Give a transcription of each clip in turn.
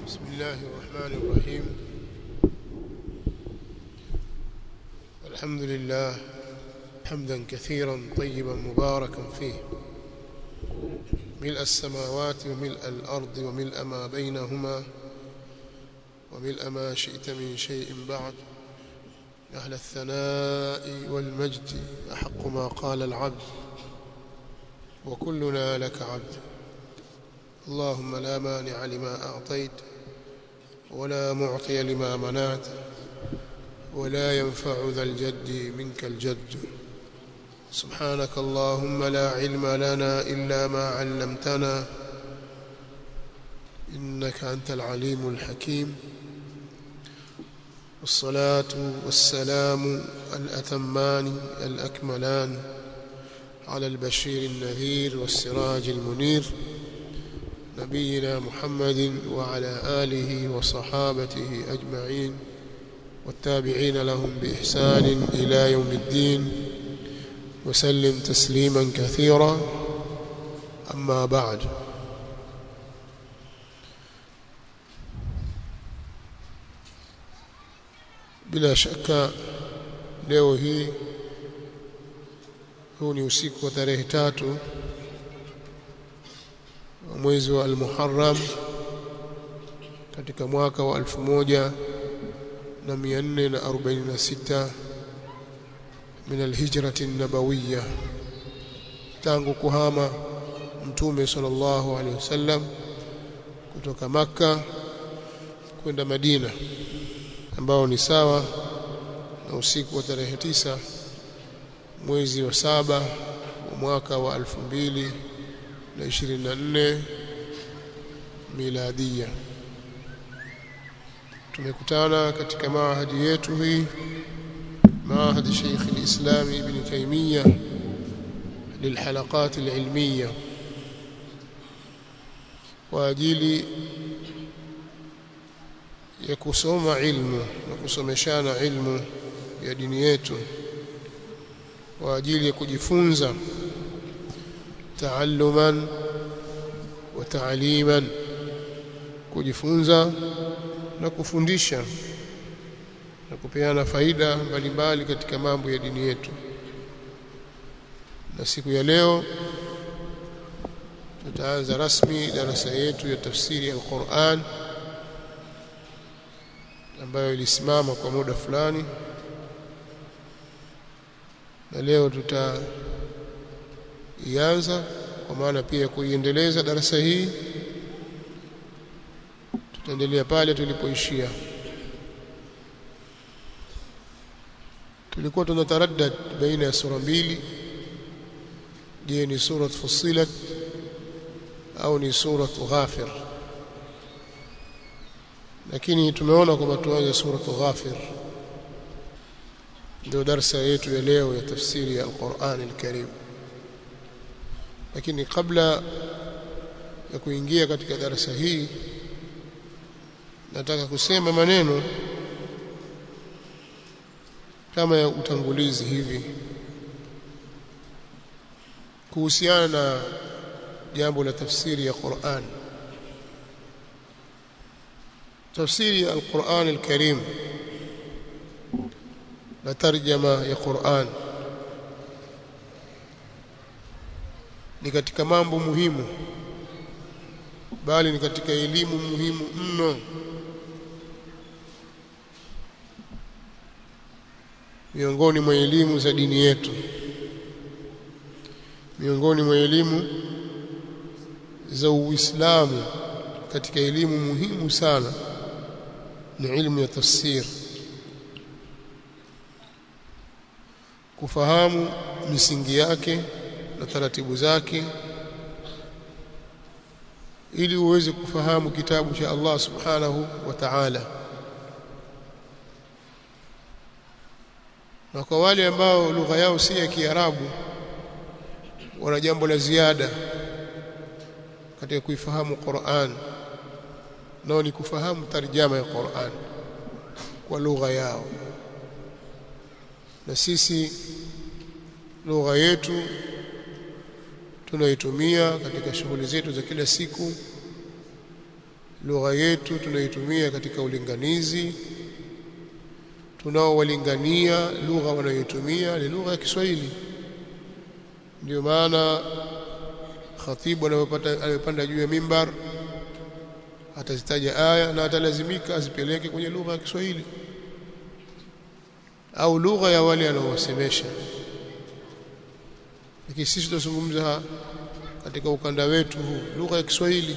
بسم الله الرحمن الرحيم الحمد لله حمدا كثيرا طيبا مباركا فيه ملء السماوات وملء الأرض وملء ما بينهما وملء ما شئت من شيء بعد أهل الثناء والمجد أحق ما قال العبد وكلنا لك عبد اللهم لا مانع لما أعطيت ولا معطي لما منعت ولا ينفع ذا الجد منك الجد سبحانك اللهم لا علم لنا إلا ما علمتنا إنك أنت العليم الحكيم والصلاة والسلام الأتمان الأكملان على البشير النذير والسراج المنير نبينا محمد وعلى آله وصحابته أجمعين والتابعين لهم بإحسان إلى يوم الدين وسلم تسليما كثيرا أما بعد bila shaka leo hii huu ni usiku wa tarehe tatu wa mwezi wa al-Muharram katika mwaka wa elfu moja na mia nne na arobaini na sita min alhijrati nabawiyya tangu kuhama mtume sallallahu alaihi wasallam kutoka Makka kwenda Madina ambao ni sawa na usiku wa tarehe tisa mwezi wa saba wa mwaka wa elfu mbili na ishirini na nne miladia. Tumekutana katika maahadi yetu hii maahadi Sheikh al-Islam Ibn Taymiyyah للحلقات العلمية kwa ajili ya kusoma ilmu na kusomeshana ilmu ya dini yetu kwa ajili ya kujifunza taalluman wa taaliman kujifunza na kufundisha na kupeana faida mbalimbali katika mambo ya dini yetu na siku ya leo tutaanza rasmi darasa yetu ya tafsiri ya Qur'an ambayo ilisimama kwa muda fulani na leo tutaianza kwa maana pia kuiendeleza darasa hii tutaendelea pale tulipoishia tulikuwa tunataraddad baina ya sura mbili je ni sura fusilat au ni sura ghafir lakini tumeona kwamba tuanze sura ghafir ndio darasa yetu ya leo ya tafsiri ya Al-Qur'an Al-Karim lakini kabla ya kuingia katika darasa hii nataka kusema maneno kama ya utangulizi hivi kuhusiana na jambo la tafsiri ya Qur'an tafsiri ya Al-Qur'an Al-Karim na tarjama ya Qur'an ni katika mambo muhimu bali ni katika elimu muhimu mno miongoni mwa elimu za dini yetu miongoni mwa elimu za Uislamu katika elimu muhimu sana ni ilmu ya tafsir kufahamu misingi yake na taratibu zake ili uweze kufahamu kitabu cha Allah subhanahu wa ta'ala na kwa wale ambao lugha yao si ya Kiarabu wana jambo la ziada katika kuifahamu Qur'an nao ni kufahamu tarjama ya Qur'an kwa lugha yao na sisi lugha yetu tunaitumia katika shughuli zetu za kila siku lugha yetu tunaitumia katika ulinganizi tunaowalingania lugha wanayoitumia ni lugha ya Kiswahili ndio maana khatibu anayopata anayopanda juu ya mimbar atazitaja aya na atalazimika azipeleke kwenye lugha ya Kiswahili au lugha ya wale anaowasemesha lakini sisi tunazungumza katika ukanda wetu huu lugha ya Kiswahili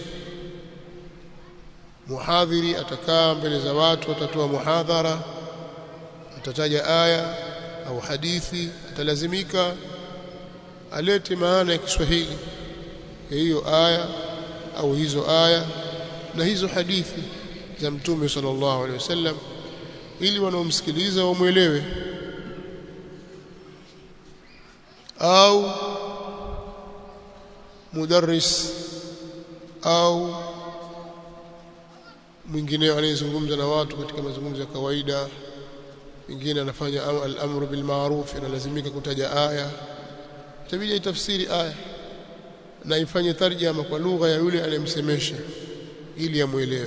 muhadhiri atakaa mbele za watu atatoa muhadhara atataja aya au hadithi atalazimika alete maana ya Kiswahili ya hiyo aya au hizo aya na hizo hadithi za mtume sallallahu alaihi wasallam ili wanaomsikiliza wamwelewe au mudarris au mwingine anayezungumza na watu katika mazungumzo ya kawaida mwingine anafanya al-amru bil ma'ruf analazimika kutaja aya itabidi itafsiri aya na ifanye tarjama kwa lugha ya yule anayemsemesha ili amuelewe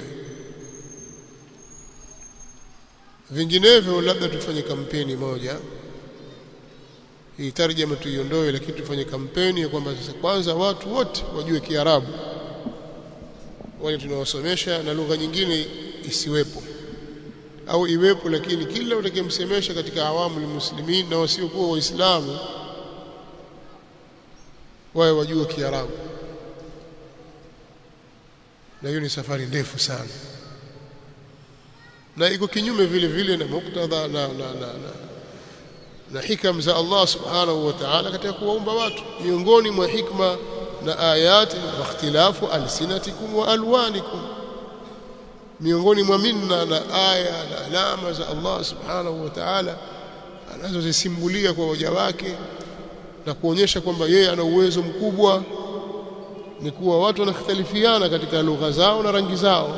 vinginevyo labda tufanye kampeni moja hii tarjama tuiondoe lakini tufanye kampeni ya kwamba sasa kwanza watu wote wajue Kiarabu wale tunawasomesha na lugha nyingine isiwepo au iwepo lakini kila utakayemsemesha katika awamu muslimin na wasiokuwa waislamu wawe wajue Kiarabu na hiyo ni safari ndefu sana na iko kinyume vile vile na muktadha na, na, na, na, na hikam za Allah subhanahu wa ta'ala katika kuwaumba watu miongoni mwa hikma na ayati wa ikhtilafu alsinatikum wa alwanikum miongoni mwa minna na aya na alama za Allah subhanahu wa ta'ala anazozisimbulia kwa waja wake na kuonyesha kwamba yeye ana uwezo mkubwa ni kuwa watu wanakhtalifiana katika lugha zao na rangi zao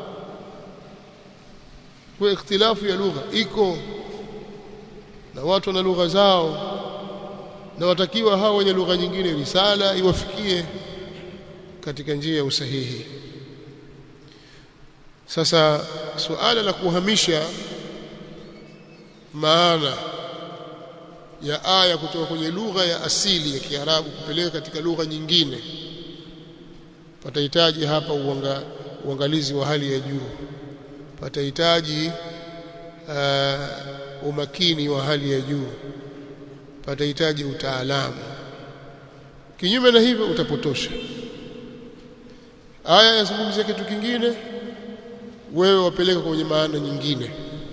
kwa ikhtilafu ya lugha iko na watu wana lugha zao na watakiwa hao wenye lugha nyingine risala iwafikie katika njia ya usahihi sasa suala la kuhamisha maana ya aya kutoka kwenye lugha ya asili ya Kiarabu kupeleka katika lugha nyingine patahitaji hapa uanga, uangalizi wa hali ya juu patahitaji uh, umakini wa hali ya juu patahitaji utaalamu kinyume na hivyo utapotosha aya yazungumzia kitu kingine wewe wapeleka kwenye maana nyingine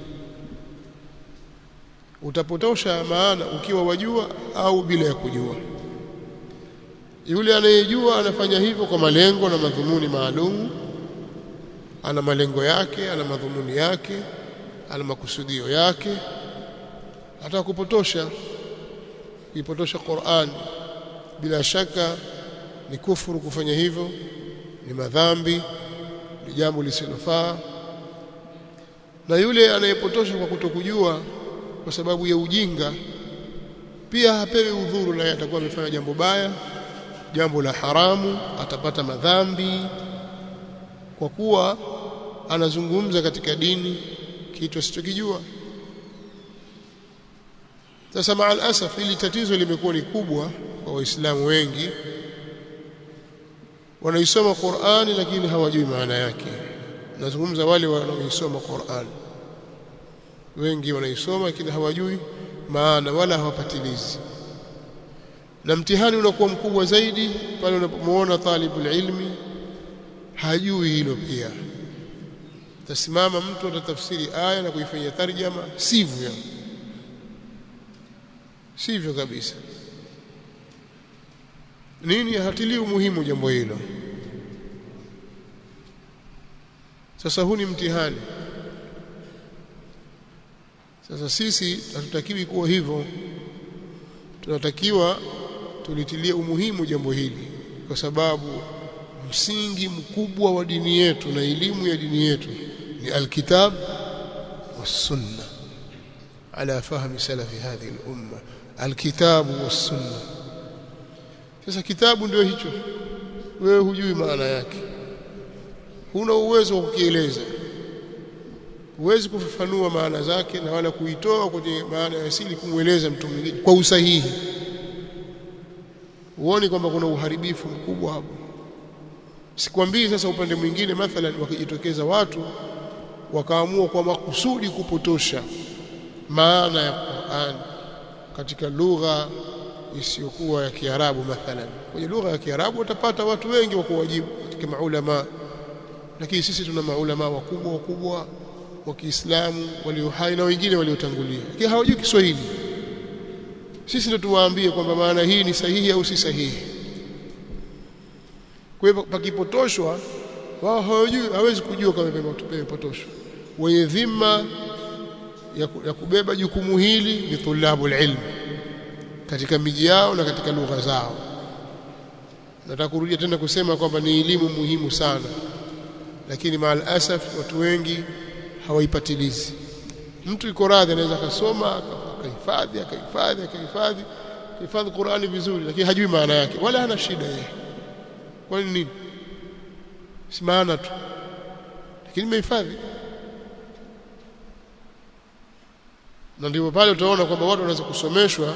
utapotosha maana ukiwa wajua au bila ya kujua yule anayejua anafanya hivyo kwa malengo na madhumuni maalum ana malengo yake ana madhumuni yake ana makusudio yake hata kupotosha kuipotosha Qur'an bila shaka ni kufuru kufanya hivyo ni madhambi ni jambo lisilofaa na yule anayepotosha kwa kutokujua kwa sababu ya ujinga pia hapewi udhuru naye atakuwa amefanya jambo baya jambo la haramu atapata madhambi kwa kuwa anazungumza katika dini kitu asichokijua sasa maal asaf ili tatizo limekuwa ni kubwa kwa waislamu wengi wanaisoma Qur'ani lakini hawajui maana yake nazungumza wale wanaoisoma Qur'ani wengi wanaisoma lakini hawajui maana wala hawapatilizi na mtihani unakuwa mkubwa zaidi pale unapomuona talibul ilmi hajui hilo pia tasimama mtu atatafsiri aya na kuifanyia tarjama sivyo sivyo kabisa nini hatilii umuhimu jambo hilo sasa huu ni mtihani sasa sisi hatutakiwi kuwa hivyo tunatakiwa tulitilie umuhimu jambo hili kwa sababu msingi mkubwa wa dini yetu na elimu ya dini yetu ni alkitab والسنه على فهم سلف هذه الامه الكتاب والسنه sasa kitabu ndio hicho wewe hujui maana yake huna uwezo wa kukieleza huwezi kufafanua maana zake na wala kuitoa kwenye maana ya asili kumweleza mtu mwingine kwa usahihi huoni kwamba kuna uharibifu mkubwa hapo sikwambii sasa upande mwingine mathalan wakijitokeza watu wakaamua kwa makusudi kupotosha maana ya Qur'an katika lugha isiyokuwa ya Kiarabu mathalan kwenye lugha ya Kiarabu utapata watu wengi wa kuwajibu katika maulama lakini sisi tuna maulama wakubwa wakubwa wa Kiislamu walio hai na wengine waliotangulia lakini hawajui Kiswahili sisi ndio tuwaambie kwamba maana hii ni sahihi au si sahihi kwa hivyo pakipotoshwa wao hawajui hawezi kujua kama pamepotoshwa wenye dhima ya, ya kubeba jukumu hili ni tulabul ilm katika miji yao na katika lugha zao nataka kurudia tena kusema kwamba ni elimu muhimu sana lakini maal asaf watu wengi hawaipatilizi mtu yuko radhi anaweza akasoma akahifadhi akahifadhi akahifadhi hifadhi Qur'ani vizuri lakini hajui maana yake wala hana shida yeye kwa nini si maana tu lakini imehifadhi na ndipo pale utaona kwamba watu wanaweza kusomeshwa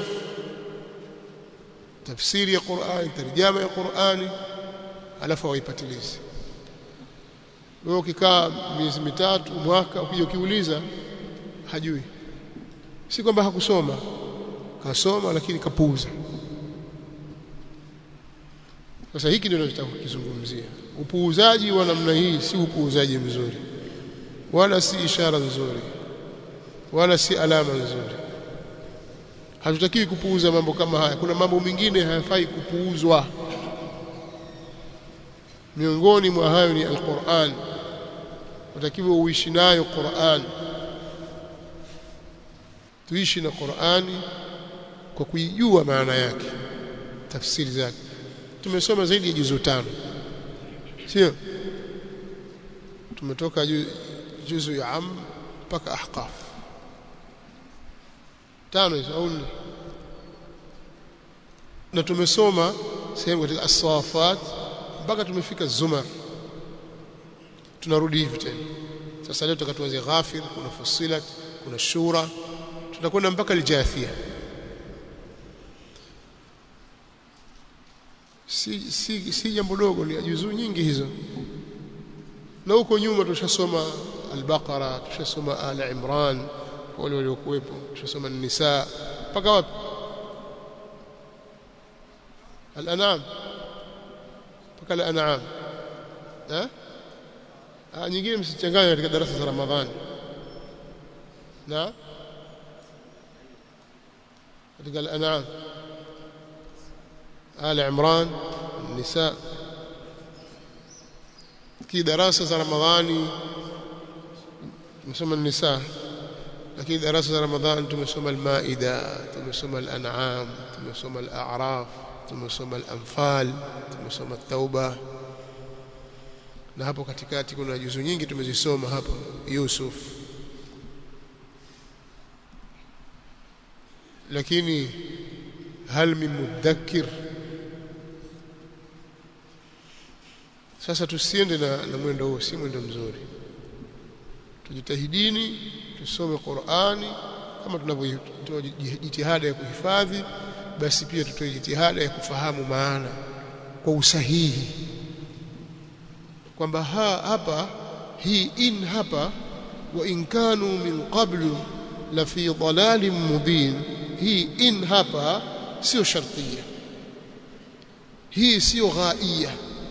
tafsiri ya Qur'ani tarjama ya Qur'ani alafu hawaipatilizi wewe ukikaa miezi mitatu mwaka ukija ukiuliza hajui si kwamba hakusoma kasoma lakini kapuuza sasa hiki ndio tunataka kukizungumzia upuuzaji wa namna hii si upuuzaji mzuri wala si ishara nzuri wala si alama nzuri hatutakiwi kupuuza mambo kama haya kuna mambo mengine hayafai kupuuzwa miongoni mwa hayo ni alquran utakiwa uishi nayo Qur'an tuishi na Qur'ani kwa kuijua maana yake tafsiri zake tumesoma zaidi ya juzu tano sio tumetoka juzu ya am mpaka ahqaf tano hizo au nne na tumesoma sehemu katika as-safat mpaka tumefika zumar tunarudi hivi tena sasa leo tukatuanze ghafir kuna fusilat kuna shura tutakwenda mpaka aljathia si si si jambo dogo ni juzuu nyingi hizo na huko nyuma tushasoma al-Baqara tushasoma al-Imran wale waliokuwepo tushasoma an-Nisa mpaka wapi al-An'am mpaka al-An'am eh ah nyingine msichanganye katika darasa za Ramadhani na katika al-An'am آل عمران النساء في دراسة رمضاني مسمى النساء لكن دراسة رمضان تمسمى المائدة تمسمى الأنعام تمسمى الأعراف تمسمى الأنفال تمسمى التوبة na hapo katikati kuna juzu nyingi tumezisoma hapo Yusuf lakini hal min mudhakkir sasa tusiende na, na mwendo huo si mwendo mzuri tujitahidini tusome Qur'ani kama tunavyotoa jitihada ya kuhifadhi basi pia tutoe jitihada ya kufahamu maana kwa usahihi kwamba ha, hapa hii in hapa wa in kanu min qablu la fi dhalalin mubin hii in hapa sio shartia hii sio ghaia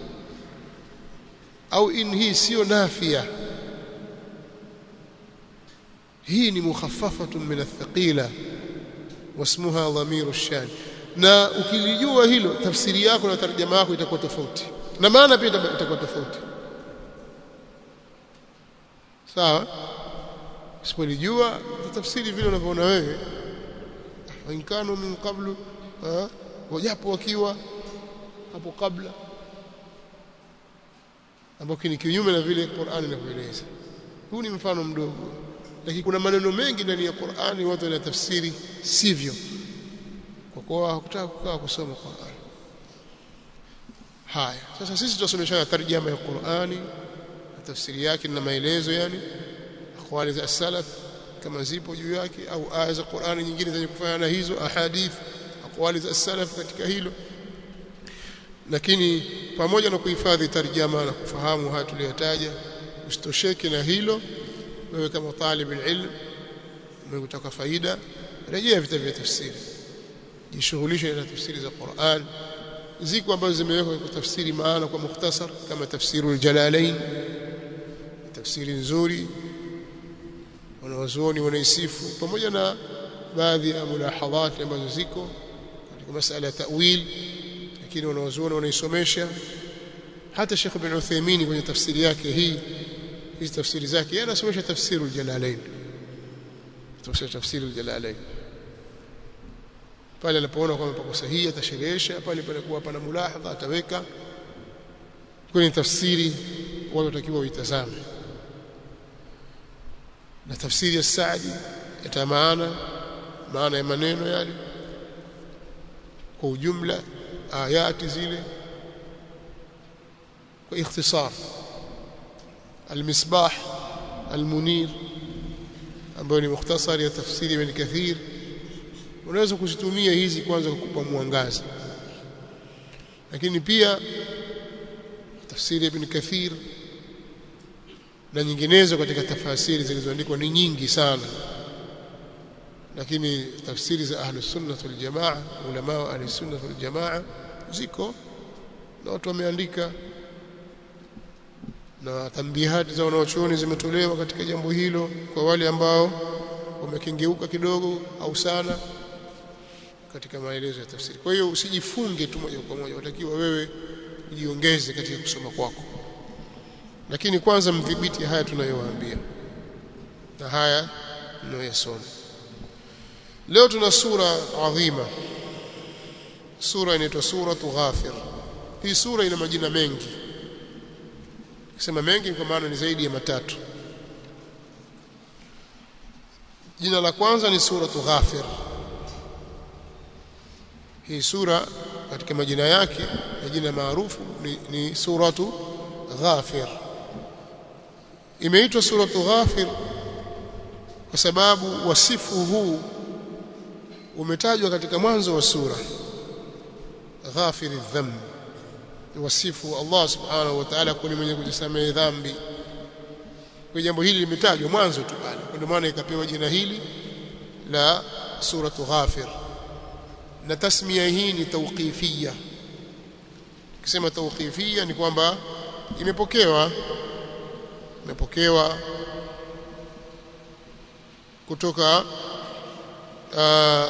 au in hii sio nafia hii ni mukhaffafatun min athqila wasmuha dhamiru shan na ukilijua hilo tafsiri yako na tarjama yako itakuwa tofauti na maana pia itakuwa tofauti sawa usipolijua tafsiri vile unavyoona wewe wankanu min qablu wajapo wakiwa hapo kabla ambao ni kinyume na vile Qur'ani inavyoeleza huu ni mfano mdogo lakini kuna maneno mengi ndani ya Qur'ani watu wanatafsiri sivyo kwa kuwa hakutaka kukaa kusoma Qur'ani haya sasa sisi tunasomeshana tarjama ya Qur'ani tafsiri yake na maelezo yani akwali za salaf kama zipo juu yake au aya za Qur'ani nyingine zenye kufanya na hizo ahadith akwali za salaf katika hilo lakini pamoja na kuhifadhi tarjama na kufahamu haya tuliyotaja usitosheke na hilo wewe kama talib ilm unataka faida rejea vitabu vya tafsiri jishughulishe na tafsiri za Qur'an ziko ambazo zimewekwa kwa tafsiri maana kwa mukhtasar kama tafsirul jalalain tafsiri nzuri wanawazuoni wanaisifu pamoja na baadhi ya mulahadhat ambazo ziko katika masala ya ta'wil lakini wanawazuoni wanaisomesha hata Sheikh Ibn Uthaymeen kwenye tafsiri yake hii hizi tafsiri zake yeye anasomesha tafsirul jalalain tafsiri tafsirul jalalain pale anapoona kwamba pako sahihi atasherehesha pale panakuwa pana mulahadha ataweka kwenye tafsiri watu watakiwa uitazame na tafsiri ya Saadi ita maana maana ya maneno yale kwa ujumla ayati zile kwa ikhtisar المصباح المنير ambayo ni mukhtasari ya tafsiri ibn Kathir unaweza kuzitumia hizi kwanza kukupa mwangaza lakini pia tafsiri ibn Kathir na nyinginezo katika tafasiri zilizoandikwa ni nyingi sana lakini tafsiri za ahlus sunnah wal jamaa ulama wa ahlus sunnah wal jamaa ziko na watu wameandika na tambihati za wanaochuoni zimetolewa katika jambo hilo kwa wale ambao wamekengeuka kidogo au sana katika maelezo ya tafsiri. Kwa hiyo usijifunge tu moja kwa moja, utakiwa wewe ujiongeze katika kusoma kwako, lakini kwanza mdhibiti haya tunayowaambia na haya mnayoyasoma. Leo tuna sura adhima, sura inaitwa suratu Ghafir. Hii sura ina majina mengi Kisema mengi kwa maana ni zaidi ya matatu. Jina la kwanza ni suratu Ghafir. Hii sura katika majina yake na jina maarufu ni, ni suratu Ghafir. Imeitwa suratu Ghafir kwa sababu wasifu huu umetajwa katika mwanzo wa sura Ghafiri dhambi wasifu Allah subhanahu wa ta'ala kuni mwenye kujisamehe dhambi kwa jambo hili limetajwa mwanzo tu pale ndio maana ikapewa jina hili la suratu ghafir na tasmia hii ni tawqifia kisema tawqifia ni kwamba imepokewa imepokewa kutoka uh,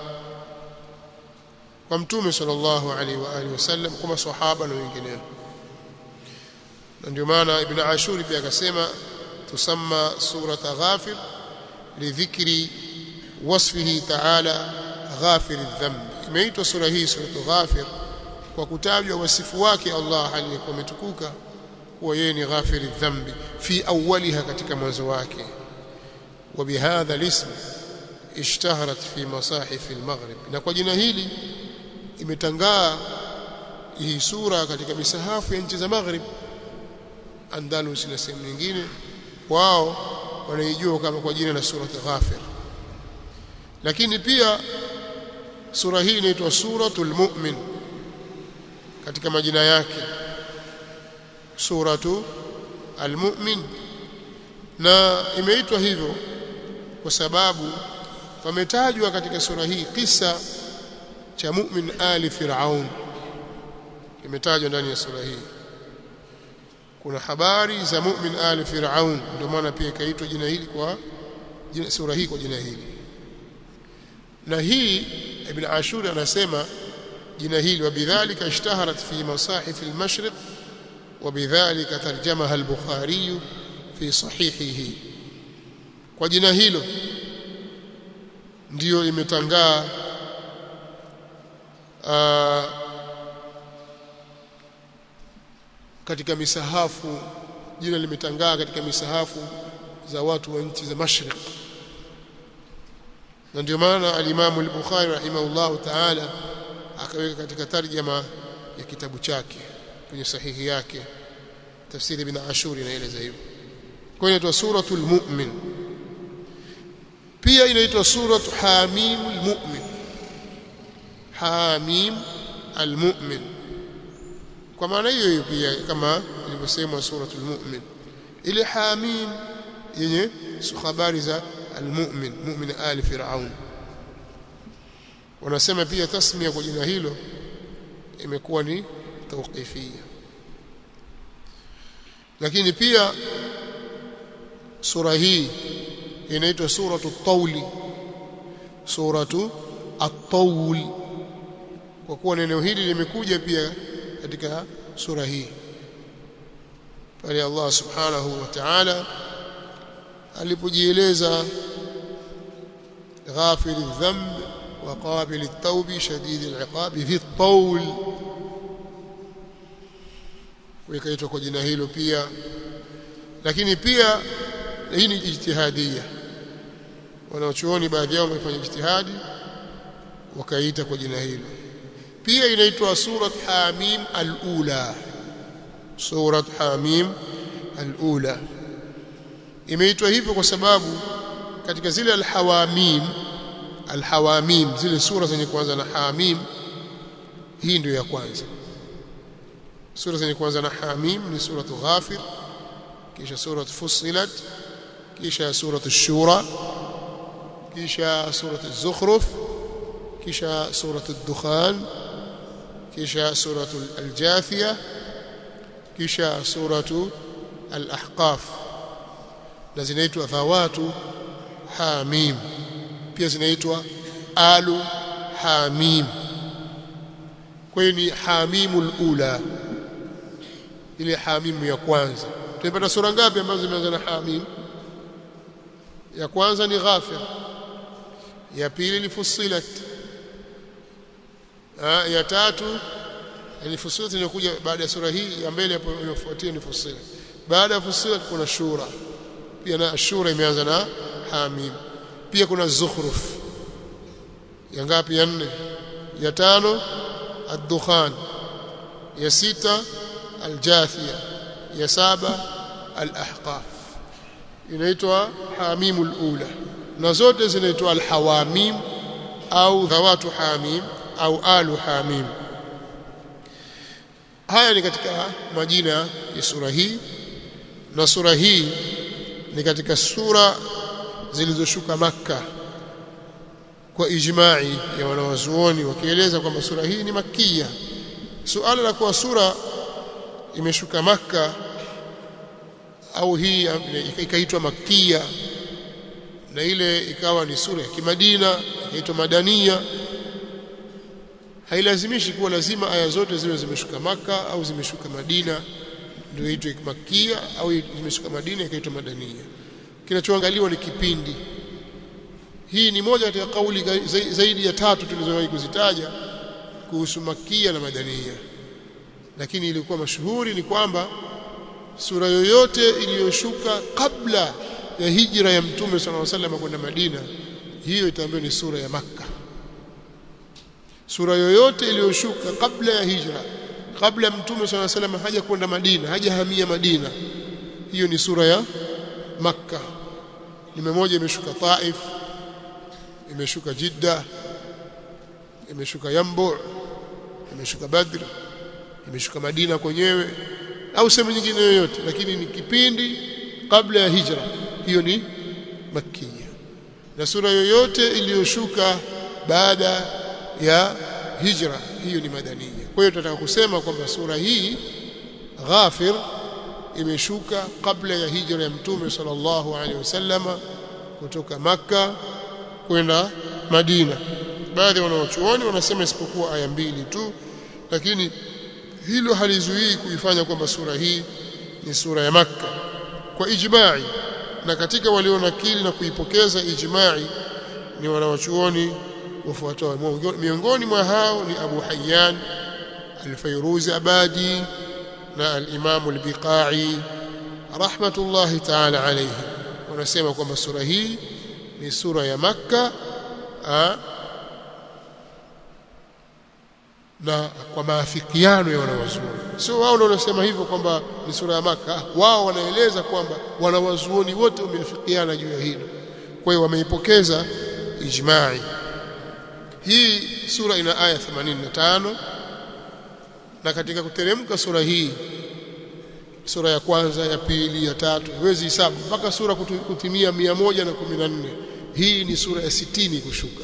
kwa mtume sallallahu alaihi wa alihi wasallam kwa maswahaba na wengineo na ndio maana ibn ashuri pia akasema tusamma surata ghafir lidhikri wasfihi ta'ala ghafir adh-dhanb imeitwa sura hii suratu ghafir kwa kutajwa wasifu wake Allah aliyekuwa ametukuka kuwa yeye ni ghafir adh-dhanbi fi awwaliha katika mwanzo wake وبهذا الاسم اشتهرت في مصاحف المغرب na kwa jina hili imetangaa hii sura katika misahafu ya nchi za Maghrib Andalus na sehemu nyingine wao wanaijua kama kwa jina la sura Ghafir lakini pia sura hii inaitwa suratul mu'min katika majina yake suratu almu'min na imeitwa hivyo kwa sababu pametajwa katika sura hii kisa cha mu'min ali fir'aun kimetajwa ndani ya sura hii kuna habari za mu'min ali fir'aun ndio maana pia ikaitwa jina hili kwa jina, sura hii kwa jina hili na hii ibn ashur anasema jina hili wabidhalika ishtaharat fi masahif al-mashriq وبذلك ترجمها البخاري في صحيحه kwa jina hilo ndiyo imetangaa katika misahafu jina limetangaa katika misahafu za watu wa nchi za Mashriq na ndio maana al-Imam al-Bukhari rahimahullah ta'ala akaweka katika tarjama ya kitabu chake kwenye sahihi yake tafsiri ibn ashuri inaeleza hivyo kwa hiyo inaitwa suratul mu'min pia inaitwa suratu hamim almu'min hamim almu'min kwa maana hiyo hiyo pia kama ilivyosemwa suratul mu'min ile hamim yenye habari za almu'min mu'min ali fir'aun wanasema pia tasmia kwa jina hilo imekuwa ni tawqifia lakini pia sura hii inaitwa suratu at-tawl suratu at-tawl kwa kuwa neno hili limekuja pia katika sura hii pale Allah subhanahu wa ta'ala alipojieleza ghafir adh-dhanb wa qabil at-tawb shadid al-iqab fi at-tawl wikaitwa kwa jina hilo pia lakini pia hii ni ijtihadia wanaochuoni baadhi yao wamefanya ijtihadi wakaita kwa jina hilo pia inaitwa surat hamim al-ula surat hamim al-ula imeitwa hivyo kwa sababu katika zile al-hawamim al-hawamim zile sura zenye kuanza na hamim hii ndio ya kwanza sura zenye kuanza na hamim ni suratu ghafir kisha suratu fussilat kisha suratu shura kisha suratu zukhruf kisha suratu dukhan kisha suratu aljathia kisha suratu alahqaf na zinaitwa dhawatu hamim pia zinaitwa alu hamim kwa hiyo ni hamimul ula ile hamimu ya kwanza tumepata sura ngapi ambazo zimeanza na hamim ya kwanza ni ghafir ya pili ni fussilat ha, ya tatu ni fussilat inakuja baada ya sura hii ya mbele hapo inafuatia ni fussilat baada ya fussilat kuna shura pia na shura imeanza na hamim pia kuna zukhruf ya ngapi ya nne ya tano ad-dukhan ya sita الجاثية يا سابع الأحقاف inaitwa hamimul ula na zote zinaitwa alhawamim au dhawatu hamim au alu hamim haya ni katika majina ya sura hii na sura hii ni katika sura zilizoshuka makka kwa ijma'i ya wanawazuoni wakieleza kwamba sura hii ni makia suala la kuwa sura imeshuka maka au hii ikaitwa makia na ile ikawa ni sura ya kimadina ikaitwa madania hailazimishi kuwa lazima aya zote ziwe zimeshuka maka au zimeshuka madina ndio itwe makia au zimeshuka madina ikaitwa madania kinachoangaliwa ni kipindi hii ni moja katika kauli zaidi ya tatu tulizowahi kuzitaja kuhusu makia na madania lakini ilikuwa mashuhuri ni kwamba sura yoyote iliyoshuka kabla ya hijra ya mtume صلى الله عليه kwenda Madina hiyo itaambiwa ni sura ya Makka sura yoyote iliyoshuka kabla ya hijra kabla ya mtume صلى الله عليه haja kwenda Madina hajahamia Madina hiyo ni sura ya Makka ni mmoja imeshuka Taif imeshuka Jidda imeshuka Yambu imeshuka Badr imeshuka Madina kwenyewe au sehemu nyingine yoyote lakini ni kipindi kabla ya hijra hiyo ni makia na sura yoyote iliyoshuka baada ya hijra hiyo ni madania kwa hiyo tunataka kusema kwamba sura hii Ghafir imeshuka kabla ya hijra ya mtume sallallahu alaihi wasallama kutoka maka kwenda Madina baadhi wanaochuoni wanasema isipokuwa aya mbili tu lakini hilo halizuii kuifanya kwamba sura hii ni sura ya Makka kwa ijma'i na katika walionakili na kuipokeza ijma'i ni wanawachuoni wafuatao miongoni mwa hao ni Abu Hayyan al-Fayruzi Abadi na al-Imam al-Biqai rahmatullahi ta'ala alayhi wanasema kwamba sura hii ni sura ya Makka na kwa maafikiano ya wanawazuoni sio wao ndio wanasema hivyo kwamba ni sura ya maka wao wanaeleza kwamba wanawazuoni wote wameafikiana juu ya hilo kwa hiyo wameipokeza ijma'i hii sura ina aya 85 na katika kuteremka sura hii sura ya kwanza ya pili ya tatu huwezi hisabu mpaka sura kutimia 114 hii ni sura ya sitini kushuka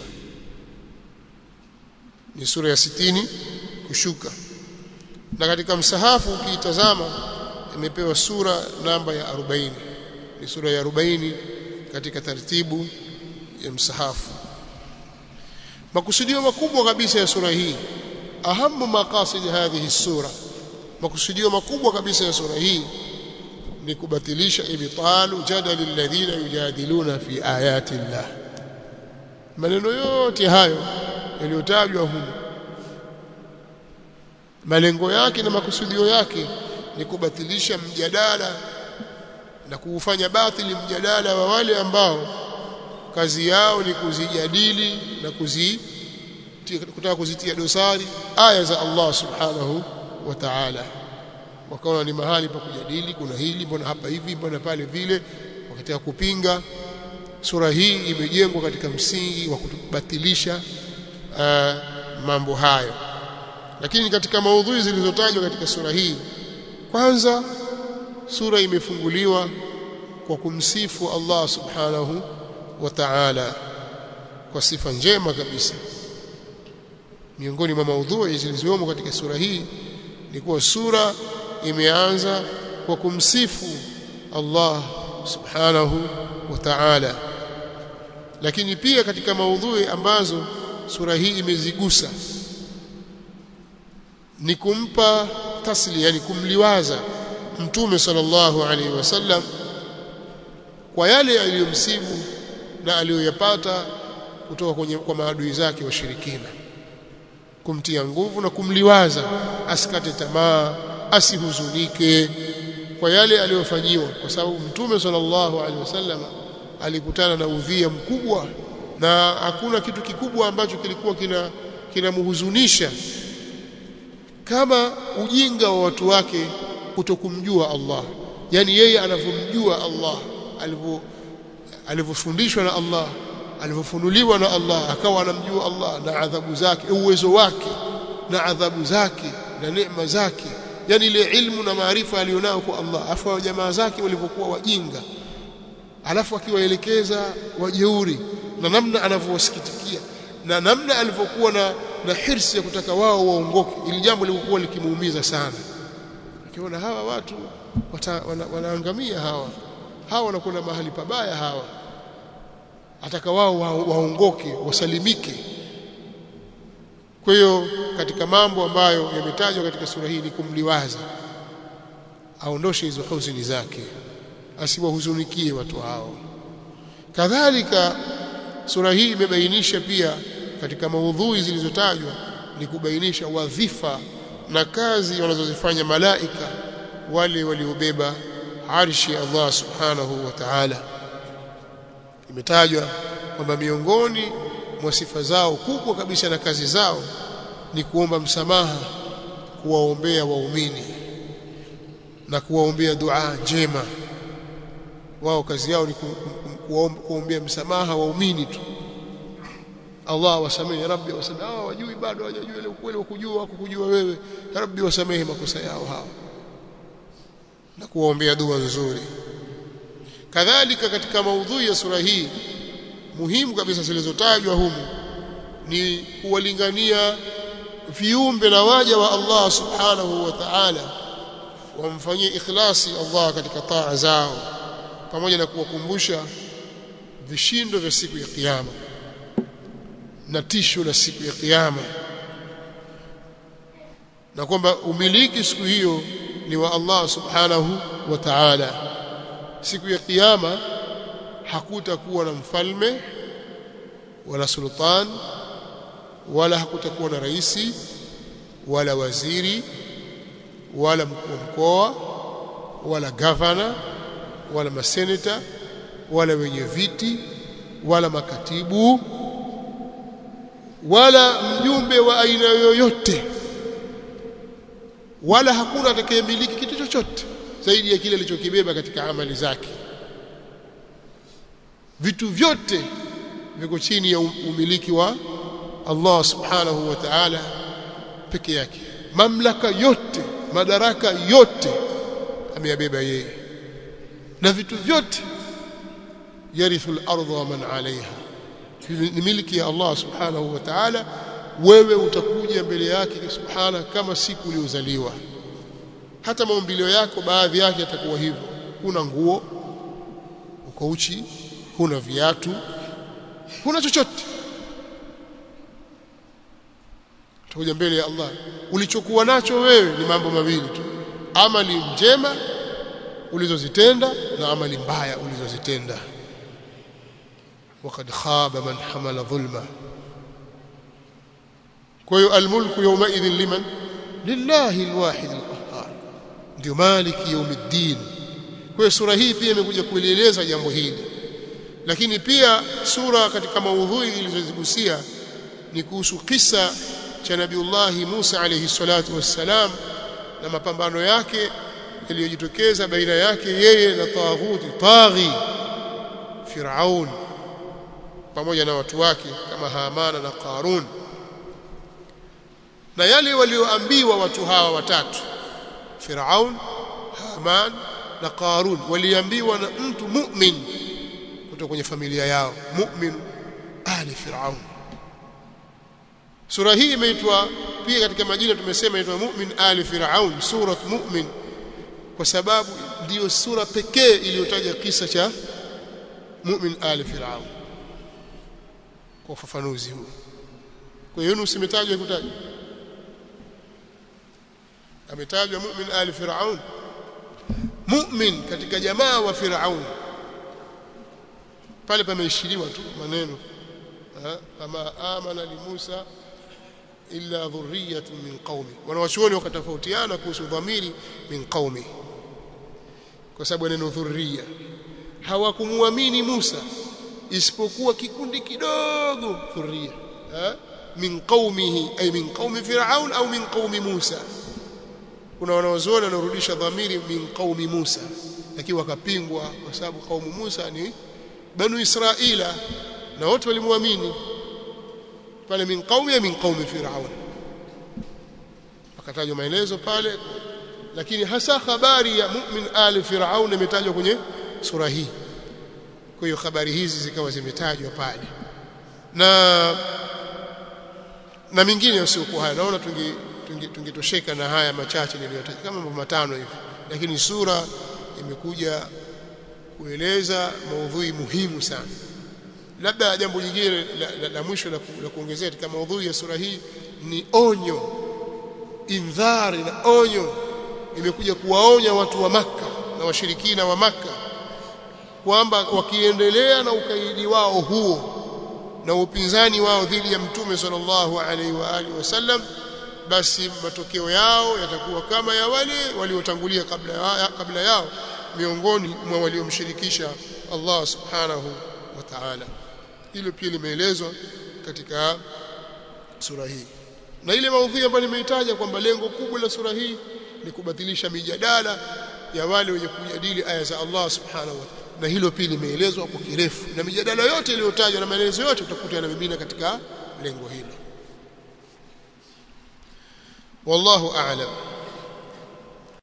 ni sura ya sitini kushuka na katika msahafu ukiitazama imepewa sura namba ya 40 ni sura ya 40 katika taratibu ya msahafu makusudio makubwa kabisa ya sura hii ahamu maqasid hadhihi sura makusudio makubwa kabisa ya sura hii ni kubatilisha ibtalu jadali alladhina yujadiluna fi ayati llah maneno yote hayo yaliyotajwa humu malengo yake na makusudio yake ni kubatilisha mjadala na kuufanya batili mjadala wa wale ambao kazi yao ni kuzijadili na kuzi kutaka kuzitia dosari aya za Allah subhanahu wa ta'ala wakaona ni mahali pa kujadili kuna hili mbona hapa hivi mbona pale vile wakataka kupinga sura hii imejengwa katika msingi wa kubatilisha uh, mambo hayo lakini katika maudhui zilizotajwa katika sura hii kwanza sura imefunguliwa kwa kumsifu Allah subhanahu wa ta'ala kwa sifa njema kabisa miongoni mwa maudhui zilizomo katika sura hii ni kuwa sura imeanza kwa kumsifu Allah subhanahu wa ta'ala lakini pia katika maudhui ambazo sura hii imezigusa ni kumpa tasli yani kumliwaza mtume sallallahu alaihi wasallam kwa yale aliyomsibu na aliyoyapata kutoka kwenye kwa maadui zake washirikina kumtia nguvu na kumliwaza asikate tamaa asihuzunike kwa yale aliyofanyiwa kwa sababu mtume sallallahu alaihi wasallam alikutana na udhia mkubwa na hakuna kitu kikubwa ambacho kilikuwa kina kinamhuzunisha kama ujinga wa watu wake kutokumjua Allah yani yeye anavyomjua Allah alivyo alivyofundishwa na Allah alivyofunuliwa na Allah akawa anamjua Allah na adhabu zake uwezo wake na adhabu zake na neema zake yani ile ilmu na maarifa alionao kwa Allah afa jamaa zake walivyokuwa wajinga alafu akiwaelekeza wajeuri na namna anavyowasikitikia na namna alivyokuwa na na hirsi ya kutaka wao waongoke ili jambo lilikuwa likimuumiza sana akiona hawa watu wata, wana, wanaangamia hawa hawa wanakwenda mahali pabaya hawa ataka wao waongoke wasalimike kwa hiyo katika mambo ambayo yametajwa katika sura hii ni kumliwaza aondoshe hizo huzuni zake asiwahuzunikie watu hao kadhalika sura hii imebainisha pia katika maudhui zilizotajwa ni kubainisha wadhifa na kazi wanazozifanya malaika wale waliobeba arshi Allah subhanahu wa ta'ala imetajwa kwamba miongoni mwa sifa zao kubwa kabisa na kazi zao ni kuomba msamaha kuwaombea waumini na kuwaombea dua njema wao kazi yao ni kuombea msamaha waumini tu Allah wasamehe rabbi wasamehe hao wajui bado hawajajua ile ukweli wa kujua wako kujua wewe rabbi wasamehe makosa yao hao na kuwaombea dua nzuri kadhalika katika maudhui ya sura hii muhimu kabisa zilizotajwa humu ni kuwalingania viumbe na waja wa Allah subhanahu wa ta'ala wamfanyie ikhlasi Allah katika taa zao pamoja na kuwakumbusha vishindo vya siku ya kiyama na tisho la siku ya kiyama na kwamba umiliki siku hiyo ni wa Allah subhanahu wa ta'ala siku ya kiyama hakutakuwa na mfalme wala sultan wala hakutakuwa na raisi wala waziri wala mkuu wa mkoa wala gavana wala maseneta wala wenye viti wala makatibu wala mjumbe wa aina yoyote wala hakuna atakayemiliki kitu chochote zaidi ya kile alichokibeba katika amali zake vitu vyote viko chini ya umiliki wa Allah subhanahu wa ta'ala peke yake mamlaka yote madaraka yote ameyabeba yeye na vitu vyote yarithu al-ardha wa man 'alayha ni miliki ya Allah subhanahu wa ta'ala wewe utakuja mbele yake subhana kama siku uliozaliwa hata maumbilio yako baadhi yake yatakuwa hivyo huna nguo uko uchi huna viatu huna chochote utakuja mbele ya Allah ulichokuwa nacho wewe ni mambo mawili tu amali njema ulizozitenda na amali mbaya ulizozitenda وقد خاب من حمل ظلما kwa almulku yawmaidhin liman lillahi alwahid alqahhar ndio maliki yawmiddin kwa sura hii pia imekuja kueleza jambo hili lakini pia sura katika maudhui ilizozigusia ni kuhusu kisa cha nabiullah Musa alayhi salatu wassalam na mapambano yake yaliyojitokeza baina yake yeye na taghuti taghi Firaun pamoja na watu wake kama Hamana na Qarun na yale walioambiwa watu hawa watatu Firaun Haman na Qarun waliambiwa na mtu mu'min kutoka kwenye familia yao mu'min ali Firaun sura hii imeitwa pia katika majina tumesema inaitwa mu'min ali Firaun sura mu'min kwa sababu ndiyo sura pekee iliyotaja kisa cha mu'min ali Firaun kwa ufafanuzi huu kwa hiyo Yunus imetajwa kutajwa ametajwa mu'min ali Firaun mu'min katika jamaa wa Firaun pale pameishiriwa tu maneno kama amana li Musa illa dhurriyatun min qaumi wanawachuoni wakatofautiana kuhusu dhamiri min qaumi kwa sababu neno dhurriya hawakumuamini Musa isipokuwa kikundi kidogo dhurriya min qaumihi ay min qaumi fir'aun au min qaumi Musa kuna wanaozuoni wanaorudisha dhamiri min qaumi Musa lakini wakapingwa kwa sababu kaumu Musa ni banu Israila na wote walimwamini pale min qaumi min qaumi Firaun akatajwa maelezo pale lakini hasa habari ya mu'min ali Firaun imetajwa kwenye sura hii kwa hiyo habari hizi zikawa zimetajwa pale na na mingine usiokuwa haya naona tungi tungetosheka na haya machache niliyotaja kama mambo matano hivi lakini sura imekuja kueleza maudhui muhimu sana labda jambo jingine la, la, la mwisho la, la kuongezea katika maudhui ya sura hii ni onyo indhari na onyo imekuja kuwaonya watu wa maka na washirikina wa maka kwamba wakiendelea na ukaidi wao huo na upinzani wao dhidi ya mtume sallallahu alaihi wa alihi wasallam basi matokeo yao yatakuwa kama ya wale waliotangulia kabla ya, kabla yao miongoni mwa waliomshirikisha Allah subhanahu wa ta'ala hilo pia limeelezwa katika sura hii na ile maudhui ambayo nimeitaja kwamba lengo kubwa la sura hii ni kubatilisha mijadala ya wale wenye kujadili aya za Allah subhanahu wa ta'ala na hilo pia limeelezwa kwa kirefu na mijadala yote iliyotajwa na maelezo yote utakuta yanamimina katika lengo hilo والله أعلم